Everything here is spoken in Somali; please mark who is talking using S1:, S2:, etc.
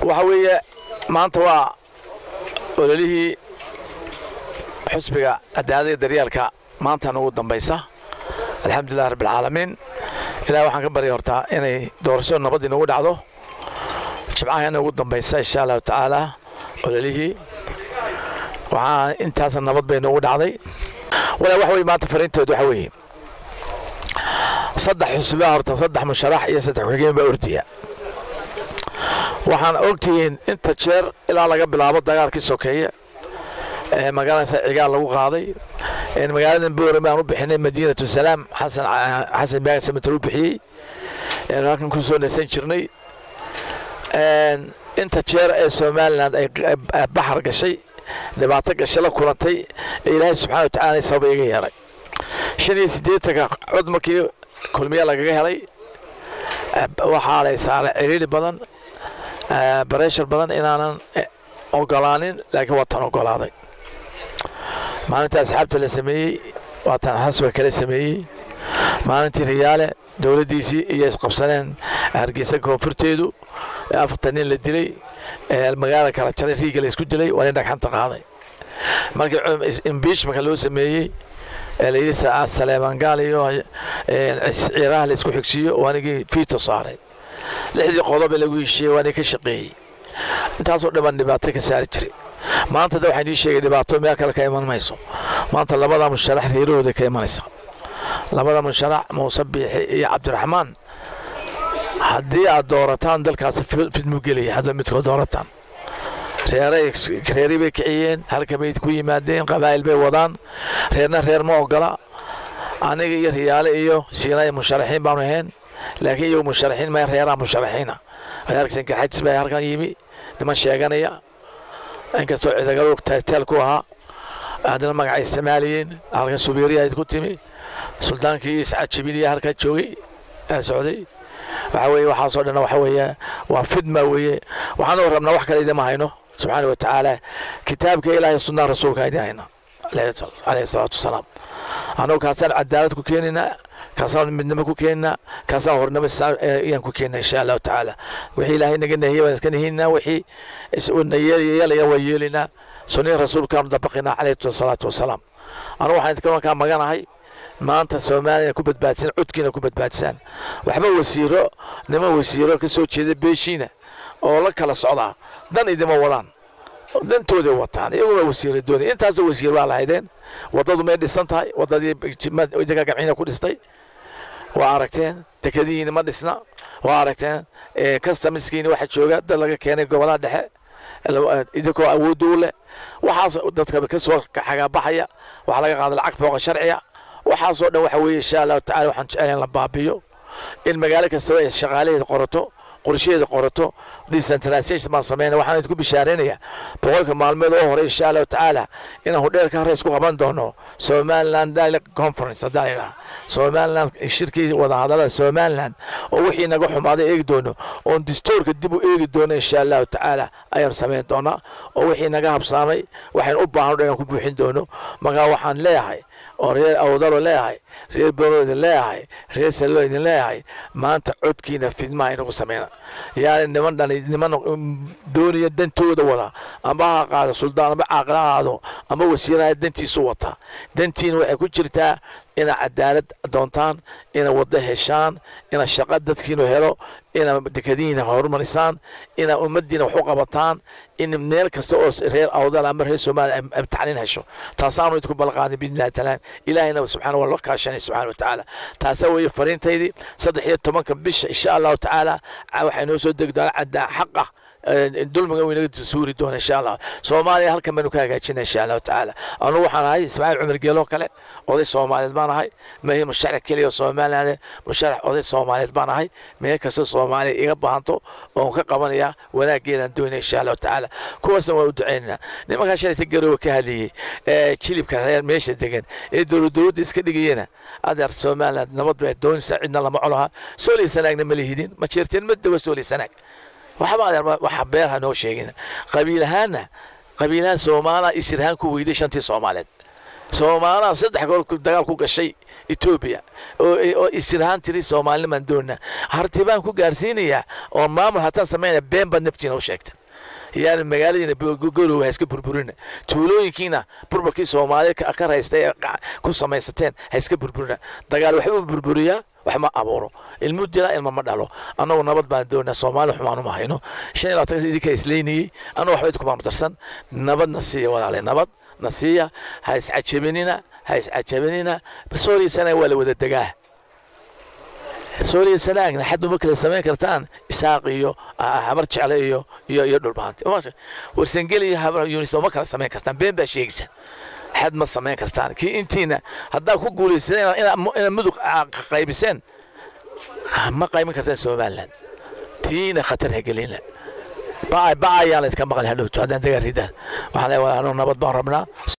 S1: waxa weeye maanta waa ololihii xusbiga cadaalada daryaalka maantan ugu dambaysa alxamdulilah rabbilcaalamiin ilaah waxaan ka barya hortaa inay doorashadu nabad inugu dhacdo jimcahana ugu dambaysa insha allahu tacaala ololihii waxaa intaasa nabad bay noogu dhacday walaa wax weye maanta fariinteedu waxa weeye saddex xusbaa horta saddex musharax iyo saddex ku-xigeen baa ordiya waxaan ogtihiin inta jeer ilaa laga bilaabo dagaalkii sokeeye ee magaalada cigaal lagu qaaday magaaladan boore baan u bixinay madiinatu salaam xasan xasan baaga samatar u bixiyey halkan ku soo nasan jirnay inta jeer ee somaliland ay baxar gashay dhibaato gashay la kulantay ee ilaahay subxana wa tacala sababa iga yeelay shan iyo siddeetanka cod markii kulmiya lagaga helay waxaa lay saaray ciriiri badan bareshar badan inaanan ogolaanin laakiin waa tan ogolaaday maalinta asxaabta la sameeyey waa tan xasba kala sameeyey maalintii riyaale dowladdiisii iyo isqabsaneen hargeysa koonfurteedu ee afartan nin la dilay ee magaala kala jaray riiga la isku dilay waa nin dhagxanta qaaday markii imbiishmanka loo sameeyey ee layidhi saleemaan gaal iyo ciiraha la isku xigsiiyo waa nigii fiito saaray lixdii qodob ee lagu heshiiyey waa nin ka shaqeeyey intaasoo dhiban dhibaato ka saari jiray maanta da waxaan ii sheegay dhibaato meel kale ka iman mayso maanta labada musharax reerahooda ka imanaysa labada musharax muuse biixi iyo cabdiraxmaan haddii aad doorataan dalkaasi fidmu gelaya hadda midkood doorataan reeray bay kiciyeen halkamay ku yimaadeen qabaa'il bay wadaan reerna reer ma ogola aniga iyo riyaale iyo siinaya musharaxiin baanu ahayn laakiin iyagu musharaxiin ma reeraha musharaxiina argsan garxajis baa halkan yimi niman sheeganaya inkastoo cidagalo teel ku ahaa haddana magaca isticmaalayeen halkan subiiriya ku timi suldaankii iscajabiniya halkaa joogay ee socday waxa weeye waxaasoo dhan waxa weeye waa fidma weeye waxaanu rabnaa wax kale idima hayno subxaana wa tacaala kitaabka ilaahay sunnaha rasuulka idin hayna alayhi salaatu wasalaam annagu kaasaan cadaalad ku keenaynaa kaasaan midnimo ku keenaynaa kaasaan hornimo ayaan ku keenaa insha allahu tacaala wixii ilaahay naga nahiyey baan iska nahiynaa wixii yeelaya waa yeelaynaa sunnihii rasuulkaanu dabaqinaa calayhi salaatu wasalaam anugu waxaan idinka markaa maganahay maanta soomaaliya ku badbaadsan codkiina ku badbaadsaan waxba wasiiro niman wasiiro ka soo jeeda beeshiina oo la kala socdaa dan idima wadaan dantooday wataan iyaguna wasiira doonay intaasoo wasiir baa lahaydeen waddadu may dhisan tahay waddadii idinka gamciina ku dhistay waa aragteen dekadihiina ma dhisna waa aragteen kastamiskiina waxa jooga dad laga keenay gobolaha dhexe idinkoo awoodda u leh waxaas dadka ka soo xagaabaxaya waxaa laga qaada lacag fooqa sharciya waxaasoo dhan waxa weeye insha allahu tacala waxaan jecelahay in la baabiyo in magaalo kastaba ay shaqaalaheeda qorato qorshaheeda qorato decentralization baan sameynaya waxaan idinku bishaaraynayaa boqolka maalmeed oo hore insha allahu tacaala inaan hudheelka hore isku qaban doono somaliland dialect conference haddaan idhaha somaliland shirkii wadahadalada somaliland oo wixii naga xumaaday eegi doono oon distoorka dib u eegi doono insha allahu tacaala ayaan samayn doonaa oo wixii naga habsaamay waxaynu u baahan dhan ku buuxin doono markaa waxaan leeyahay oo reer awdalo leeyahay reer boro idin leeyahay reer salo idin leeyahay maanta codkiina fidmaha inagu sameyna yaani niman dhan niman doonaya dantooda wada amba ha qaado suldaan amba caaqil ha aado amba wasiiraha dantiisu wata dantiina waxay ku jirtaa ina cadaalad doontaan ina waddo heshaan ina shaqo dadkiinu helo ina dekadihiina horumarisaan ina ummaddiina wax u qabataan in meel kasta oo reer awdal ama reer soomaaliya ay tacliin hesho taasaanu idinku balqaaday biidnillahi taala ilaahayna subxaana waa la kaashanay subxana wa tacaala taasaa weeye fariintaydii saddex iyo tobanka bisha insha allahu tacaala waxay noo soo degi doonaa caddaa xaqa dulmiga uu inaga suuri doona insha allah soomaaliya halkan baynu ka hagaajina insha allahu tacaala anugu waxaan ahay ismaaciil cumar geeloo kale oday soomaaliyeed baan ahay mahi musharax keliya soomaaliland musharax oday soomaaliyeed baan ahay meel kasta soomaaliya iga baahanto oon ka qabanaya wanaaggeedaan doonaya insha allahu tacaala kuwaasna waa u ducaynaynaa nimankaa shalayta garoowe ka hadlayey ee jilibka reer meesha degan ee dowlad dowladda iska dhigayena adeer somaliland nabad bay doonaysaa cidna lama colaha soolii sanaagna ma lihidin ma jeerteen ma dego soolii sanaag waxba adeer waxa beerha noo sheegin qabiil ahaanna qabiilahan soomaaliya isirhaan ku weyday shantii soomaaliyeed soomaaliya saddex goor dagaal ku gashay etoobiya oo isirhaan tiri soomaalinimaan doonna hartibaan ku gaarsiinayaa oo maamul hataan samaynaya been baad naftiina u sheegta yaani magaaladiina gorow ha iska burburina tuulooyinkiina burburkii soomaali ka raysta ee ku samaysateen ha iska burburina dagaal waxbuu burburiyaa wax ma abuuro ilmu dila ilma ma dhalo annagu nabad baan doonaa soomaali xumaanu ma hayno shan iyo labaatan idinka isleynayey annagu waxba idkumaanu darsan nabad na siiya walaale nabad na siiya ha iscajabinina ha iscajabinina sooriya sanaag waa la wada degaa sooriya sanaagna xad uma kala samayn kartaan isaaq iyo habar jecle iyo iyo iyo dhulbaanti warsangeli iyo habar yunis uma kala samayn kartaan been baa sheegaysa xad ma samayn kartaan kii intiina haddaa ku guulaysteen inaad mudug qaybiseen ma qayban kartaan somaliland tiina khatar ha gelina bacay bacayaan laydka maqli hadhowto haddaan dagaa ridaan waxaan leeyahay nabad baan rabnaa